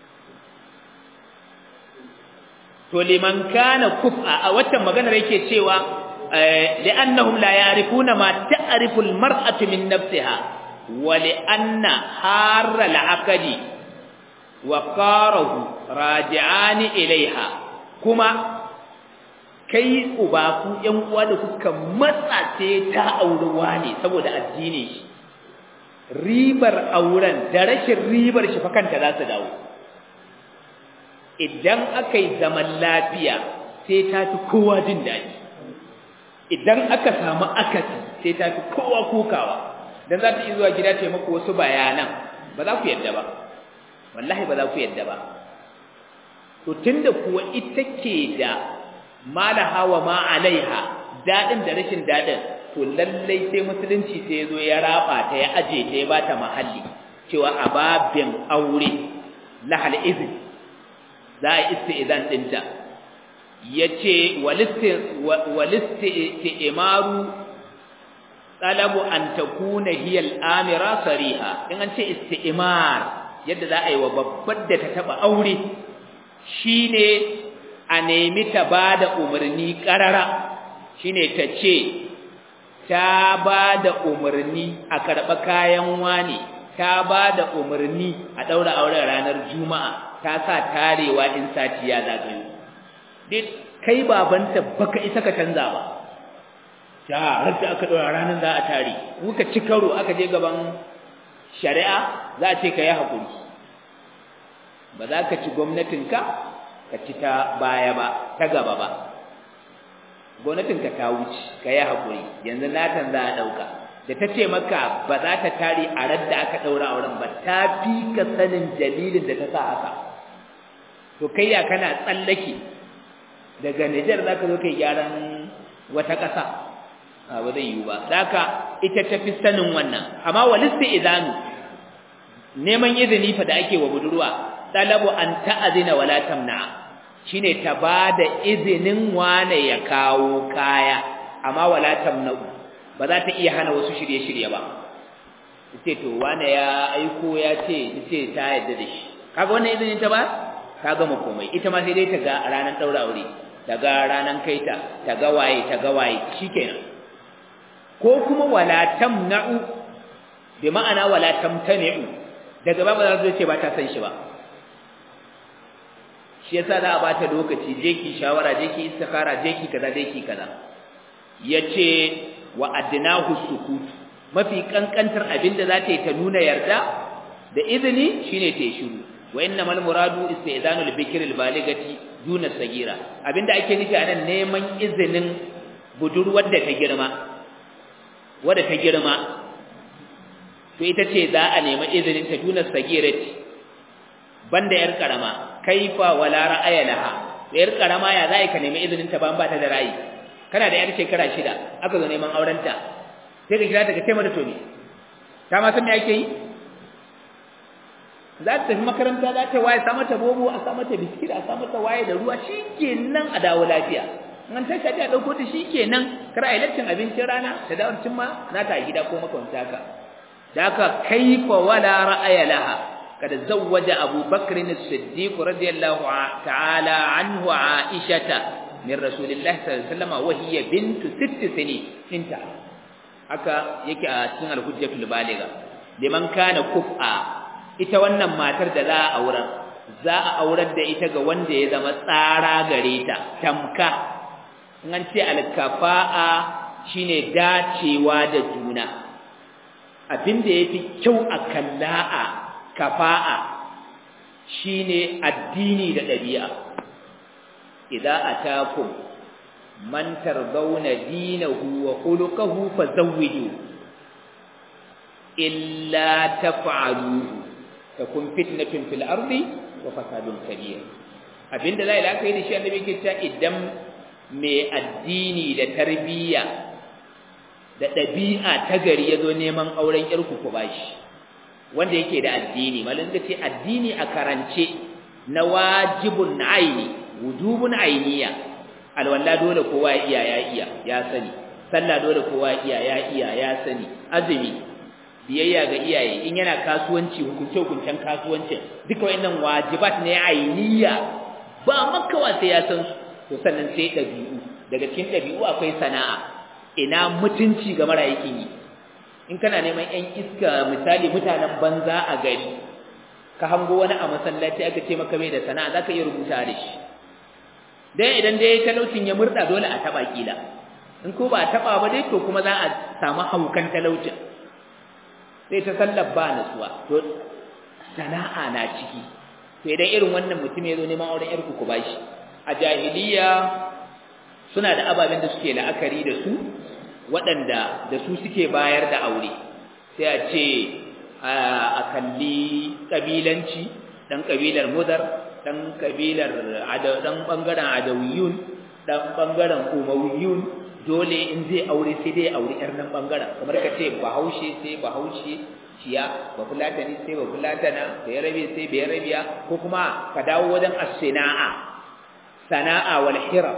to liman kana kufa a waccan maganar yake cewa li'annahum la ya'rifuna ma ta'rifu al-mar'atu min nafsiha wa li'anna harra al-aqdi wa qarahu raji'ani ilaiha kuma kai uba ku ƴan uwa da kuka matsa ce ta aurewa ne saboda addini shi ribar auren da rashin ribar shi fa kanta za su dawo idan aka yi zaman lafiya sai ta fi kowa jin daɗi idan aka samu akasi sai ta fi kowa kokawa don za ta yi zuwa gida ta maku wasu bayanan ba za ku yadda ba wallahi ba za ku yadda ba to tunda kuwa ita ke da malaha wa ma alaiha daɗin da rashin daɗin to lallai sai musulunci sai ya zo ya raba ta ya aje ta ya bata mahalli cewa a babin aure lahal izin za a isti'izan ɗinta ya ce walisti imaru talabu an takuna hiya al'amira sariha in an ce isti'imar yadda za a yi wa babbar da ta taba aure shine a nemi ta bada umarni karara shine ta ce ta bada umarni a karɓa kayan wani ta bada umarni a ɗaura auren ranar juma'a ta sa tarewa in sati ya zagayo duk kai babanta baka isa ka canza ba ta da aka ɗora ranar za a tare muka ci karo aka je gaban shari'a za a ce ka yi haƙuri ba za ka ci gwamnatinka ka ci ta baya ba ta gaba ba gwamnatinka ta wuce ka yi haƙuri yanzu natan za a ɗauka da ta ce maka ba za ta tare a radda aka ɗaura auren ba ta fi ka sanin dalilin da ta sa haka to kai ya kana tsallake daga Nijar za ka zo kai gyaran wata ƙasa ba zai yiwu ba zaka ita ta fi sanin wannan amma walista idanu neman izini fa da ake wa budurwa talabu an ta'azina wala tamna shine ta bada izinin wane ya kawo kaya amma wala tamna ba za ta iya hana wasu shirye-shirye ba ce to wane ya aiko ya ce ce ta yadda da shi kaga wannan izinin ta ba ta gama komai ita ma sai dai ta ga ranar daura aure ta ga ranar kaita ta ga waye ta ga waye shikenan ko kuma wala tamna'u bi ma'ana wala tamtani'u daga ba ba za ce ba ta san shi ba shi yasa za a bata lokaci je ki shawara je ki istikhara je ki kaza je ki kaza yace wa adnahu sukut mafi kankantar abinda za ta yi ta nuna yarda da izini shine ta yi shiru wa innamal muradu istizanul bikr al baligati duna sagira abinda ake nufi anan neman izinin budurwar da ta girma wadda ta girma to ita ce za a nemi izinin ta duna sagirati banda yar karama kaifa wala ra'aya laha yar karama ya za ka nemi izinin ta ban ba ta da ra'ayi kana da yar shekara shida aka zo neman auren ta sai ka kira ta ka ce mata to ne ta ma san me ake yi za ta tafi makaranta za ta waye sa mata bobo a sa mata biskit a sa mata waye da ruwa shikenan a dawo lafiya an ta shafi a ɗauko ta shi kenan kar a yi lattin abincin rana ta dawo cin ma na ta gida ko makwanta haka da haka kaifa wala ra'aya laha kada zawwaja Abu Bakr as-Siddiq radiyallahu ta'ala anhu Aishata min Rasulillah sallallahu alaihi wasallam wa hiya bintu sitt sini inta haka yake a cikin al-hujjatul baligha liman kana kuf'a ita wannan matar da za a aurar za a aurar da ita ga wanda ya zama tsara gare ta tamka in an ce alkafa'a shine dacewa da juna abinda yafi kyau a kalla'a kafa'a shine addini da ɗabi'a idza atakum man tardawna dinahu wa khuluquhu fazawwiju illa taf'aluhu takun fitnatun fil ardi wa fasadun kabir abinda la ilaha illa shi annabi ke cewa idan mai addini da tarbiyya da ɗabi'a ta gari ya zo neman auren ƴarku ku bashi wanda yake da addini malin ka ce addini a karance na wajibun aini wujubun ainiya alwala dole kowa ya iya ya iya ya sani sallah dole kowa ya iya ya iya ya sani azumi biyayya ga iyaye in yana kasuwanci hukunce hukuncen kasuwancin duka wayannan wajibat ne ainiya ba makawa sai ya san su to sannan sai ɗabi'u daga cikin ɗabi'u akwai sana'a ina mutunci ga mara yakin yi in kana neman ƴan iska misali mutanen banza a gari ka hango wani a masallaci aka ce maka bai da sana'a zaka iya rubuta da shi dan idan dai talaucin ya murda dole a taba kila in ko ba a taba ba dai to kuma za a samu haukan talaucin sai ta sallar ba nasuwa to sana'a na ciki to idan irin wannan mutum ya zo neman auren yarku ku bashi a jahiliya suna da ababen da suke la'akari da su waɗanda da su suke bayar da aure sai a ce a kalli ƙabilanci ɗan ƙabilar mudar ɗan ƙabilar ɗan ɓangaren adawiyun ɗan ɓangaren umawiyun dole in zai aure sai dai aure ƴar nan ɓangaren kamar ka ce bahaushe sai bahaushe ciya ba fulatani sai ba fulatana da ya rabe sai bai rabiya ko kuma ka dawo wajen as-sana'a sana'a wal hira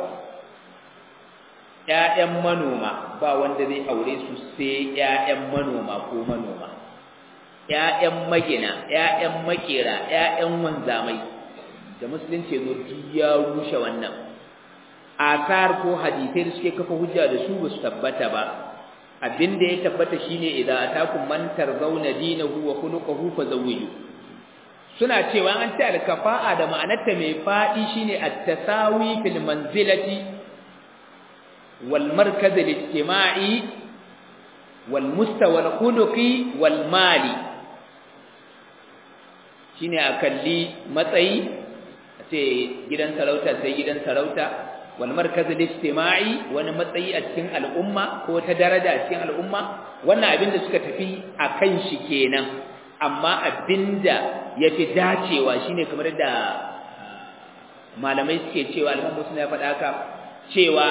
ƴaƴan manoma ba wanda zai aure su sai ƴaƴan manoma ko manoma ƴaƴan magina ƴaƴan makera ƴaƴan wanzamai da musulunci zo ya rushe wannan asar ko hadisai da suke kafa hujja da su ba su tabbata ba abin da ya tabbata shine idan atakum man tarzawna dinahu wa khuluquhu fazawwiju suna cewa an ce alkafa'a da ma'anarta mai fadi shine at-tasawi fil manzilati wal markaz al-ijtima'i wal mustawa al-khuluqi wal mali shine akalli matsayi ce gidan sarauta sai gidan sarauta wal markaz al-ijtima'i wani matsayi a cikin al'umma ko ta daraja a cikin al'umma wannan abin da suka tafi akan shi kenan amma abinda yafi dacewa shine kamar da malamai suke cewa al'umma suna faɗa haka cewa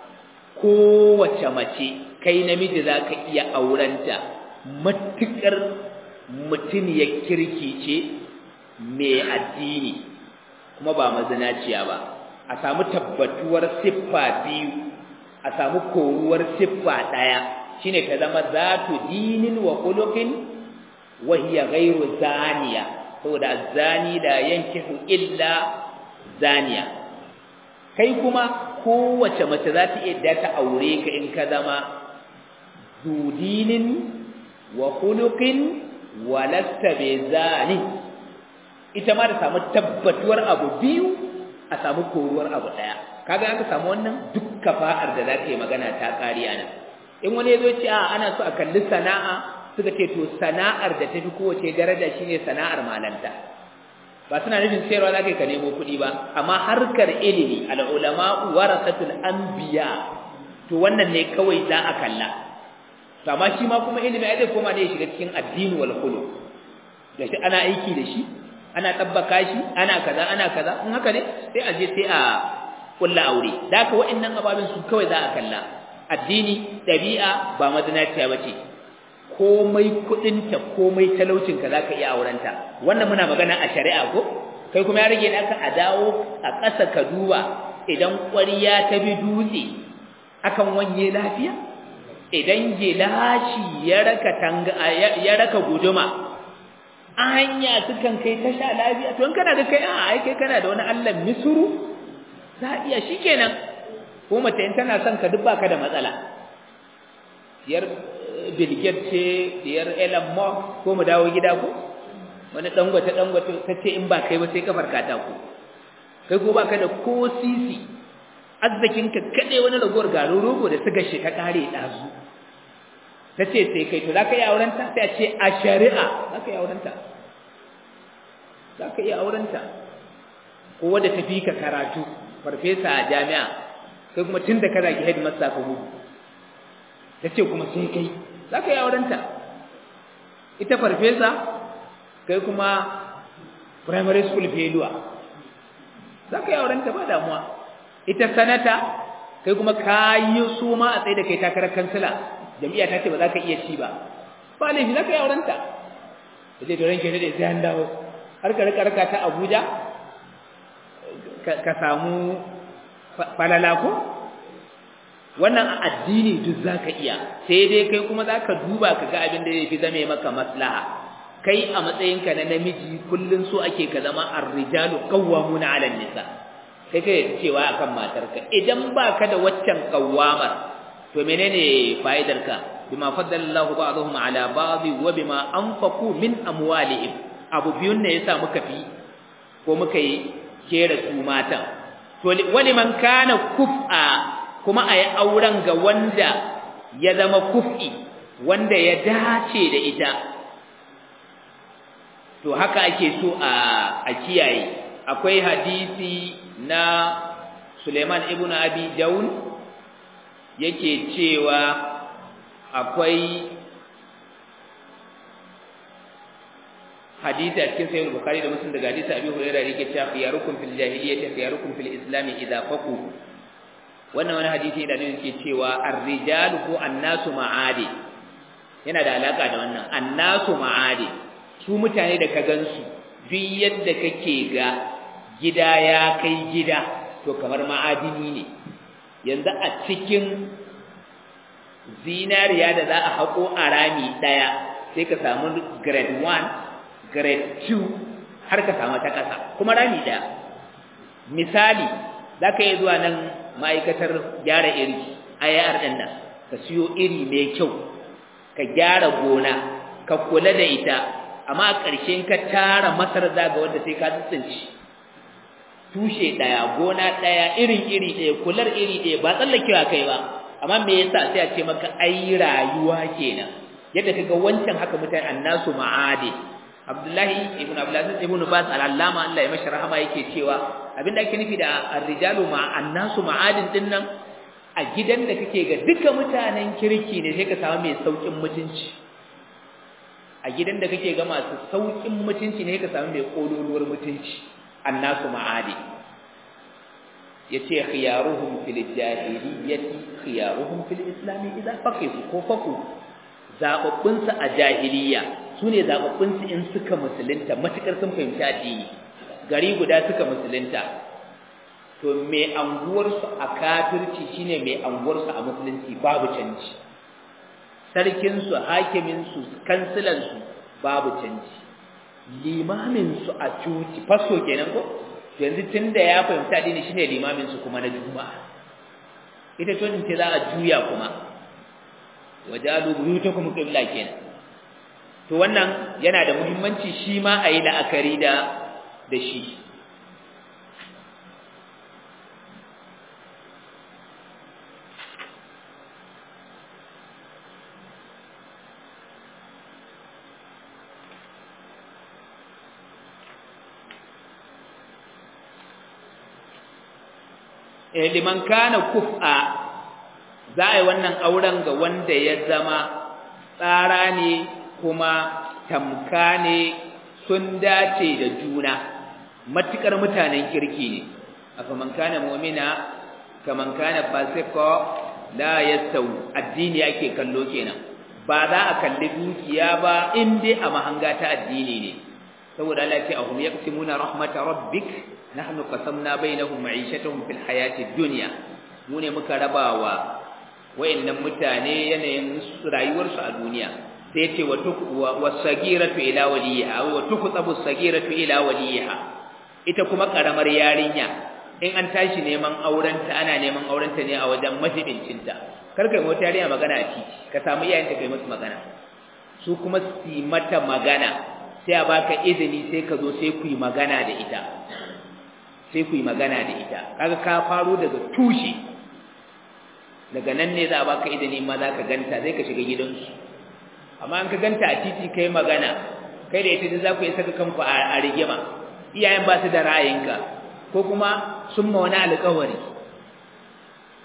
kowace mace kai namiji zaka iya aurenta matukar mutum ya kirki ce mai addini kuma ba mazinaciya ba a samu tabbatuwar siffa biyu a samu koruwar siffa ɗaya shine ta zama zatu dinin wa khuluqin wa hiya ghairu zaniya saboda zani da yankihu illa zaniya kai kuma kowace mace za ta iya da ta aure ka in ka zama dudinin wa khuluqin wa lasta zani ita ma da samu tabbatuwar abu biyu a samu koruwar abu daya kaga aka samu wannan duk kafa'ar da zaka yi magana ta kari ana in wani yazo ce a ana so a kalli sana'a suka ce to sana'ar da tafi kowace daraja shine sana'ar malanta ba suna nufin sayarwa zaka ka nemo kuɗi ba amma harkar ilimi al ulama warasatul anbiya to wannan ne kawai za a kalla to amma shi ma kuma ilimi ai zai koma ne ya shiga cikin addini wal khuluq da shi ana aiki da shi ana tabbaka shi ana kaza ana kaza in haka ne sai a je sai a kulla aure da haka wa'annan ababen su kawai za a kalla addini dabi'a ba mazinaciya bace komai kudinta komai talaucinka zaka iya aurenta wannan muna magana a shari'a ko kai kuma ya rage naka a dawo a ƙasa ka duba idan ƙwariya ta bi dutse akan wanye lafiya idan gilashi ya raka tanga ya raka guduma anya sukan kai ta sha lafiya to in kana da kai a ai kai kana da wani Allah misuru za iya shikenan ko mace in tana son ka duk baka da matsala diyar Bill Gates ce diyar Elon Musk ko mu dawo gida ko wani dangwata dangwata tace in ba kai ba sai kafar katako kai ko baka da ko sisi arzikin ka kade wani ragowar garo rogo da suka shi ta kare dazu tace sai kai to zaka yi auren ta sai a ce a shari'a zaka yi auren ta zaka yi auren ta ko wanda tafi ka karatu farfesa a jami'a kai kuma tun da ka zagi headmaster ka gudu ta ce kuma sai kai za ka yi aurenta ita farfesa kai kuma primary school failure za ka yi aurenta ba damuwa ita sanata kai kuma ka yi su ma a tsaye da kai takarar kansila jami'a ta ce ba za ka iya ci ba ba laifi za ka yi aurenta da ce turan ke da sai an dawo har ka rika rika ta abuja ka samu falala ko wannan a addini duk za ka iya sai dai kai kuma za ka duba ka ga abin da zai fi zame maka maslaha kai a matsayinka na namiji kullum so ake ka zama arrijalu qawwamuna 'ala nisa kai kai cewa akan matarka idan baka da waccan qawwamar to menene fa'idarka bima faddala Allahu ba'dahum 'ala ba'd wa bima anfaqu min amwalihim abu biyun ne yasa muka fi ko muka yi kera su matan to wani man kana kuf'a kuma ayi auren ga wanda ya zama kuf'i wanda ya dace da ita to haka ake so a a kiyaye akwai hadisi na Suleiman ibn Abi Daun yake cewa akwai hadisi a cikin sahih bukhari da muslim daga hadisi abi hurairah yake cewa khiyarukum fil jahiliyyati khiyarukum fil islam idza faqu wannan wani hadisi da ne yake cewa ar-rijalu ko annasu ma'adi yana da alaka da wannan annasu ma'adi su mutane da ka gansu duk yadda kake ga gida ya kai gida to kamar ma'adini ne yanzu a cikin zinariya da za a haƙo a rami ɗaya sai ka samu grade 1 grade 2 har ka samu ta ƙasa kuma rami ɗaya misali za ka yi zuwa nan ma'aikatar gyara iri IR ɗin nan ka siyo iri mai kyau ka gyara gona ka kula da ita amma a ƙarshen ka tara masar zaga wanda sai ka tsinci tushe ɗaya gona ɗaya irin iri ɗaya kular iri ɗaya ba tsallakewa kai ba amma me yasa sai a ce maka ai rayuwa kenan yadda kaga wancan haka mutane annasu ma'adi Abdullahi ibn Abdulaziz ibn Bas al-Allama Allah ya mashi rahama yake cewa abinda ake nufi da ar-rijalu ma annasu ma'adin din nan a gidan da kake ga duka mutanen kirki ne sai ka samu mai saukin mutunci a gidan da kake ga masu saukin mutunci ne ka samu mai kololuwar mutunci annasu ma'adi yace khiyaruhum fil jahiliyyati khiyaruhum fil islam idza faqihu ko faku zababbun su a jahiliya sune zababbun su in suka musulunta matukar sun fahimci addini gari guda suka musulunta to me anguwar su a kafirci shine me anguwar su a musulunci babu canji sarkin su hakimin su kansilan su babu canji limamin su a cuci faso kenan ko yanzu tunda ya fahimta addini shine limamin su kuma na juma'a ita to ce za a juya kuma wajalu buyutakum qibla kenan to wannan yana da muhimmanci shi ma ayi la'akari da da shi liman kana kuf'a za a yi wannan auren ga wanda ya zama tsara ne kuma tamka ne sun dace da juna matukar mutanen kirki ne afa man kana mu'mina kaman kana fasika la yastawi addini ake kallo kenan ba za a kalli dukiya ba in dai a mahanga ta addini ne saboda Allah ya ce ahum yaqsimuna rahmat rabbik nahnu qasamna bainahum ma'ishatahum fil hayati dunya mu ne muka rabawa wayannan mutane yanayin rayuwarsu a duniya sai ce wa wasagiratu ila waliha wa tuqtabu sagiratu ila waliha ita kuma karamar yarinya in an tashi neman aurenta ana neman aurenta ne a wajen majibincinta kar kai mota yarinya magana a titi ka samu iyayenta kai musu magana su kuma su mata magana sai a baka izini sai ka zo sai ku yi magana da ita sai ku yi magana da ita kaga ka faro daga tushe daga nan ne za a baka izini ma za ka ganta zai ka shiga gidansu amma an ka ganta a titi kai magana kai da ita za ku yi saka kanku a rigima iyayen ba su da ra'ayinka ko kuma sun ma wani alƙawari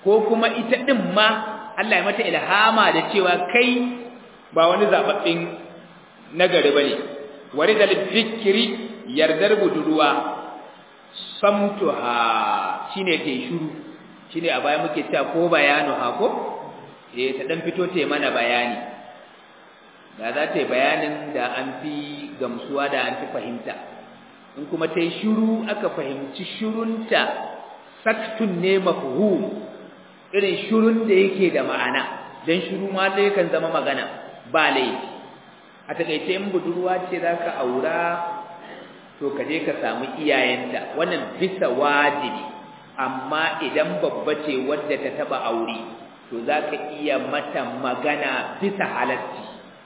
ko kuma ita din ma Allah ya mata ilhama da cewa kai ba wani zababbin nagari bane waridal fikri yardar budurwa samtuha shine ke shiru shine a baya muke cewa ko bayanu ha ko eh ta dan fito ta mana bayani da za ta yi bayanin da an fi gamsuwa da an fi fahimta in kuma ta yi shiru aka fahimci shirunta saktun ne mafhum irin shirun da yake da ma'ana dan shiru ma dai kan zama magana ba laifi a takaice in budurwa ce zaka aura to ka je ka samu iyayenta wannan bisa wajibi amma idan babba ce wadda ta taba aure to zaka iya mata magana bisa halatti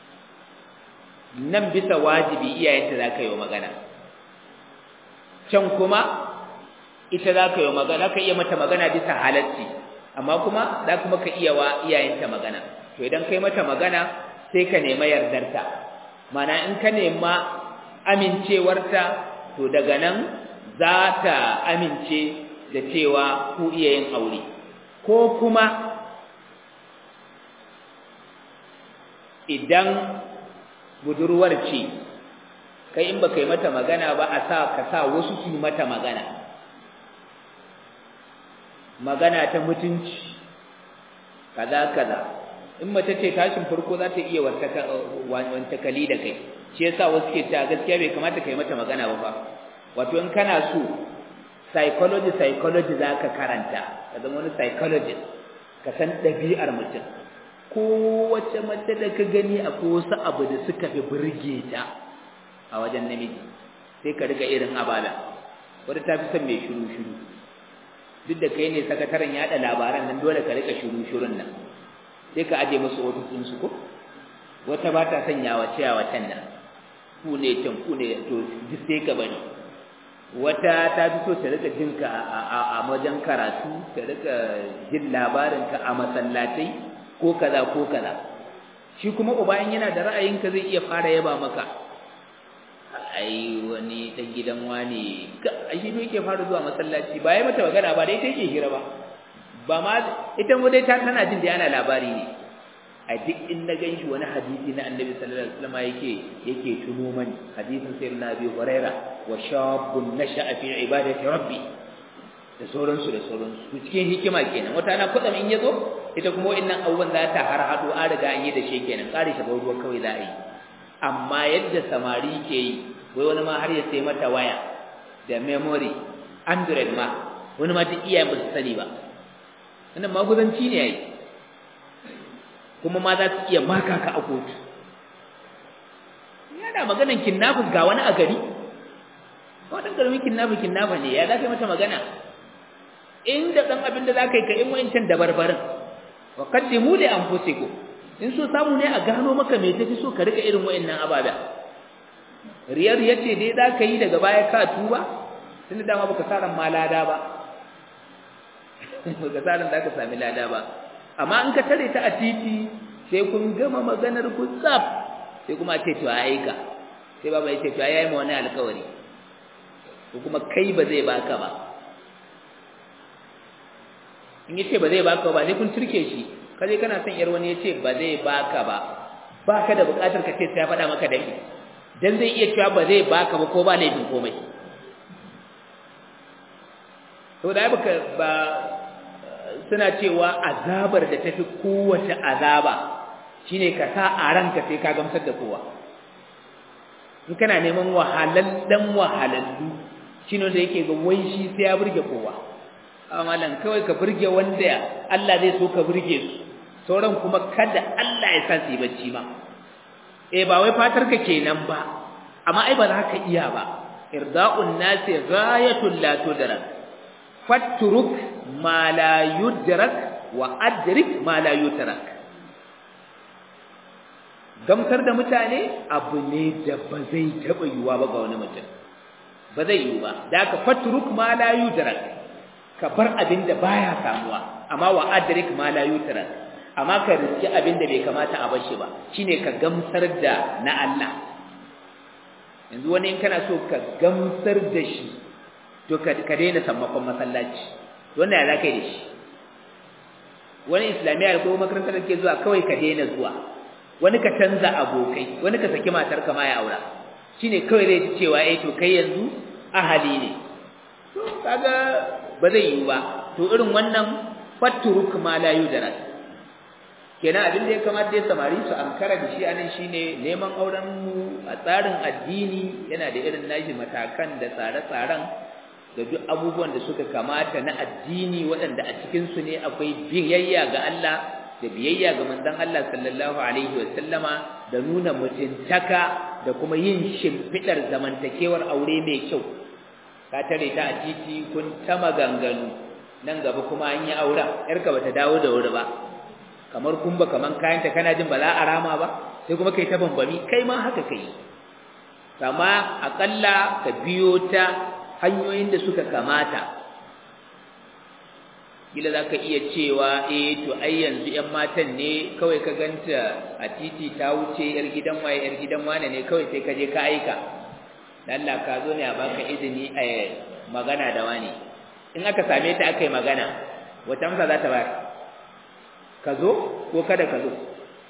nan bisa wajibi iyayenta zaka yi magana can kuma ita zaka yi magana ka iya mata magana bisa halatti amma kuma za kuma ka iya wa iyayenta magana to idan kai mata magana sai ka nema yardarta mana in ka nema amincewarta to daga nan za ta amince da cewa ku iya yin aure ko kuma idan budurwar ce kai in baka yi mata magana ba a sa ka sa wasu su yi mata magana magana ta mutunci kaza kaza in mace ce tashin farko za ta iya wantakali da kai shi yasa wasu ke cewa gaskiya bai kamata kai mata magana ba fa wato in kana so psychology psychology za ka karanta ka zama wani psychologist ka san ɗabi'ar mutum kowace mace da ka gani akwai wasu abu da suka fi burge ta a wajen namiji sai ka riga irin abala wadda ta fi son mai shiru-shiru duk da kai ne sakataren yaɗa labaran nan dole ka rika shiru-shirun nan sai ka aje musu ofisinsu ko wata ba ta son yawace yawacen nan ku ne can ku ne to duk sai ka bari wata ta fi so ta rika jin ka a wajen karatu ta rika jin labarin ka a masallatai ko kaza ko kaza shi kuma uba in yana da ra'ayin ka zai iya fara yaba maka ai wani dan gidan wani ai shi yake fara zuwa masallaci ba ya mata magana ba dai take hira ba ba ma ita mu dai ta tana jin da ana labari ne a duk in na ganshi wani hadisi na annabi sallallahu alaihi wasallam yake yake tuno mani hadisin sayyidina abi huraira wa shabun nasha'a fi ibadati rabbi da sauransu da sauransu cikin hikima kenan wata na kudin in yazo ita kuma wa'annan abubuwan za ta har hado an riga an yi da shi kenan kare shi ruwa kawai za a yi amma yadda samari ke yi wai wani ma har ya sai mata waya da memory android ma wani ma duk iyayen ba su sani ba wannan maguzanci ne yayi kuma ma za su iya maka ka a kotu yana maganan kidnapping ga wani a gari wannan karamin kidnapping kidnapper ne ya za ka mata magana inda dan abin da za ka yi ka in wayancan dabarbarin wa qaddimu li anfusikum in so samu ne a gano maka me tafi so ka rika irin wayannan abada riyar yace dai za ka yi daga baya ka tuba tunda dama baka saran ma lada ba baka saran da ka sami lada ba amma in ka tare ta a titi sai kun gama maganar ku tsaf sai kuma ce to aika sai baba yace to yayi ma wani alƙawari ko kuma kai ba zai baka ba in yace ba zai baka ba sai kun turke shi kaje kana son yar wani yace ba zai baka ba baka da buƙatar ka ce sai ya faɗa maka dai dan zai iya cewa ba zai baka ba ko ba laifin komai to da baka ba suna cewa azabar da tafi kowace azaba shine ka sa a ranka sai ka gamsar da kowa in kana neman wahalallen wahalallu shine da yake ga wai shi sai ya burge kowa amma lan kawai ka burge wanda Allah zai so ka burge su sauran kuma kada Allah ya sa su yi bacci ma eh ba wai fatar ka kenan ba amma ai ba za ka iya ba irda'un nasi ghayatul la tudrak fatruk ma la yudrak wa adrik ma la yutrak gamsar da mutane abu ne da ba zai taba yiwa ba ga wani mutum ba zai yiwu ba da ka fatruk ma la yudrak ka bar abin da baya samuwa amma wa adrik ma la yutrak amma ka riski abin da bai kamata a bar shi ba shine ka gamsar da na Allah yanzu wani in kana so ka gamsar da shi to ka daina sammakon masallaci wannan ya zaka yi da shi wani islamiyya ko makarantar da ke zuwa kawai ka daina zuwa wani ka canza abokai wani ka saki matar ka ma ya aura shine kawai zai ji cewa eh to kai yanzu ahali ne to kaga ba zai yi ba to irin wannan fatturuk ma la yudrak kenan abin da ya kamata ya samari su ankara da shi anan shine neman auren mu a tsarin addini yana da irin nashi matakan da tsare-tsaren da duk abubuwan da suka kamata na addini waɗanda a cikin su ne akwai biyayya ga Allah da biyayya ga manzon Allah sallallahu alaihi wa sallama da nuna mutuntaka da kuma yin shimfidar zamantakewar aure mai kyau ka tare ta a titi kun ta maganganu nan gaba kuma an yi auren yarka bata dawo da wuri ba kamar kumba kaman kayanta kana jin ba za a rama ba sai kuma kai ta bambami kai ma haka kai amma akalla ka biyo ta hanyoyin da suka kamata kila zaka iya cewa eh to ai yanzu ƴan matan ne kawai ka ganta a titi ta wuce yar gidan waye yar gidan wane ne kawai sai ka je ka aika dan Allah ka zo ne a baka izini a magana da wani in aka same ta aka yi magana wata amsa za ta bayar ka zo ko kada ka zo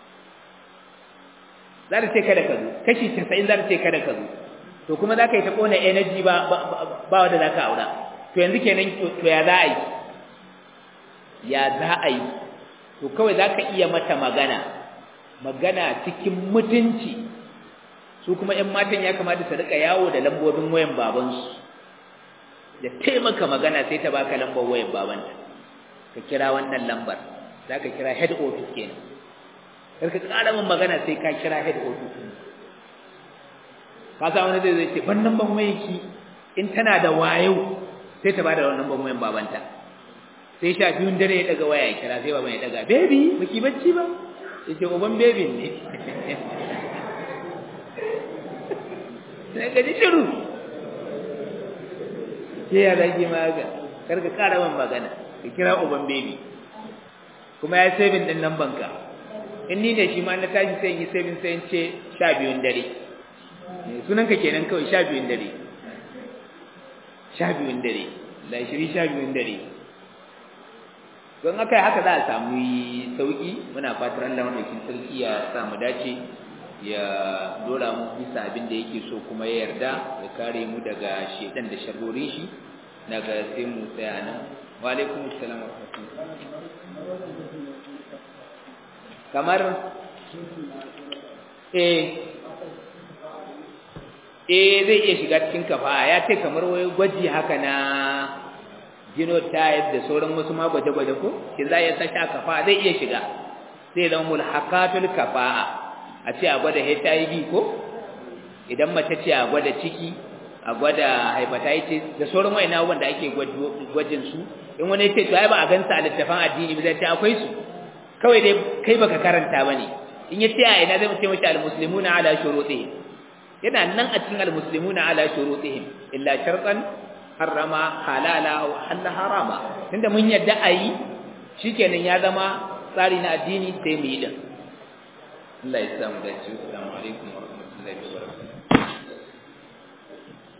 za ta ce kada ka zo kashi 90 za ta ce kada ka zo to kuma za ka yi ta kona energy ba ba wanda za ka aura to yanzu kenan to ya za a yi ya za a yi to kawai za ka iya mata magana magana cikin mutunci su kuma 'yan matan ya kamata su rika yawo da lambobin wayan babansu da taimaka magana sai ta baka lambar wayan babanta ka kira wannan lambar za ka kira head office kenan kar ka ƙara min magana sai ka kira head office ka sa wani zai zai ce ban lambar wayanki in tana da wayo sai ta bada wannan lambar wayan babanta sai sha biyun dare ya daga waya ya kira sai baban ya daga baby baki bacci ba yace uban baby ne sai ka ji shiru sai ya zagi maga kar ka kara man magana ka kira uban baby kuma ya saving din nan banka in ni ne shi ma na tashi sai yi saving sai in ce sha biyun dare sunan ka kenan kawai sha biyun dare sha biyun dare la shiri sha biyun dare don aka yi haka za a samu sauki muna fatar Allah madaukin sarki ya sa mu dace ya dora mu bisa abin da yake so kuma ya yarda ya kare mu daga shedan da sharrorin shi daga sai mu tsaya nan wa alaikum assalam wa kamar eh eh zai iya shiga cikin kafa ya ce kamar wai gwaji haka na genotype da sauran wasu ma gwaje-gwaje ko shi za ya sashi a kafa zai iya shiga zai zama mulhaqatul kafa'a a ce a gwada HIV ko idan mace ce a gwada ciki a gwada hepatitis da sauran wayan abubuwan da ake gwajin su in wani ya ce to ai ba a gansa a littafin addini ba zai ce akwai su kawai dai kai baka karanta bane in ya ce a ina zai mu ce mashi al-muslimuna ala shurutihim yana nan a cikin al-muslimuna ala shurutihim illa shartan harrama halala wa halla harama tunda mun yadda ayi shikenan ya zama tsari na addini sai mu yi din Allah ya samu dace assalamu alaikum wa rahmatullahi wa barakatuh